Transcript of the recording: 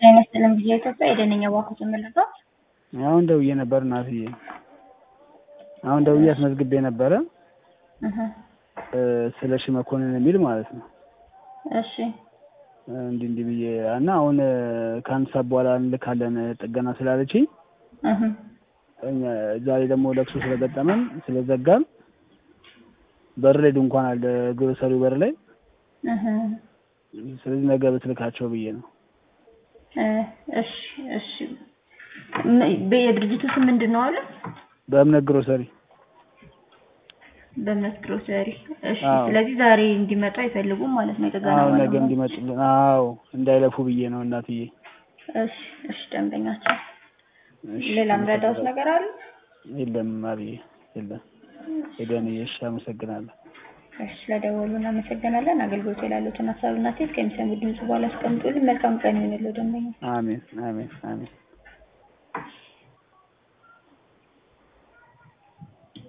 ጤና ይስጥልኝ ብዬ ኢትዮጵያ የደነኛ ባንኩ የምልበት አሁን ደውዬ ነበር እናትዬ አሁን ደውዬ አስመዝግቤ ነበረ ስለሺ መኮንን የሚል ማለት ነው። እሺ እንዲህ እንዲህ ብዬ እና አሁን ከአንድ ሰዓት በኋላ እንልካለን ጥገና ስላለችኝ እኛ ዛሬ ደግሞ ለቅሶ ስለገጠመን ስለዘጋን በር ላይ ድንኳን አለ ግሮሰሪው በር ላይ ስለዚህ ነገ ብትልካቸው ብዬ ነው። እሺ እሺ የድርጅቱ ስም ምንድን ነው አለ? በእምነት ግሮሰሪ በእምነት ግሮሰሪ። እሺ አዎ። ስለዚህ ዛሬ እንዲመጡ አይፈልጉም ማለት ነው የጥገና አዎ ነገ ባለሙያ? እንዲመጡልን አዎ እንዳይለፉ ብዬ ነው እናትዬ። እሺ እሺ ደንበኛቸው እሺ፣ ሌላ ምረዳውት ነገር አለ? የለም አብዬ የለም። ሄደንዬ እሺ አመሰግናለሁ። እሺ ስለደወሉ እናመሰግናለን። አገልግሎት ላሉትን ሀሳብና ሴት ከሚሰሙ ድምጽ በኋላ አስቀምጡልን። መልካም ቀን ይሁንልዎ ደንበኛ አሜን አሜን አሜን።